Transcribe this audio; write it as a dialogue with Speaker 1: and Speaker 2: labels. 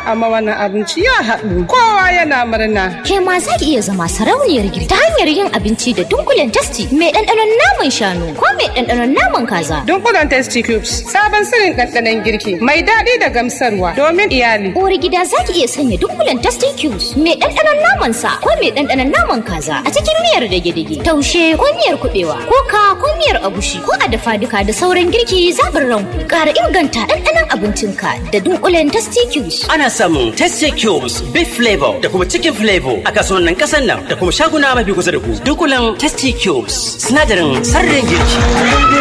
Speaker 1: amma wannan abinci ya haɗu kowa yana murna.
Speaker 2: Ke ma za ki iya zama sarauniyar girki ta hanyar yin abinci da dunkulen tasti mai ɗanɗanon naman shanu ko mai ɗanɗanon naman kaza.
Speaker 1: Dunkulen Tasty Cubes sabon sirrin ɗanɗanon girki mai daɗi da gamsarwa domin iyali.
Speaker 2: Uwar gida za ki iya sanya dunkulen tasti cubes mai ɗanɗanon naman sa ko mai ɗanɗanon naman kaza a cikin miyar dage-dage taushe ko miyar kuɓewa ko ka ko miyar agushi ko a dafa duka da sauran girki zaɓin ranku ƙara inganta ɗanɗanon abincinka da dunkulen tasti cubes.
Speaker 3: Ana samun Tasty Cubes, Beef Flavor da kuma Chicken Flavor a kasuwannin ƙasar nan da kuma shaguna mafi kusa da ku. Dunkulen Tasty Cubes, sinadarin sarrin girki.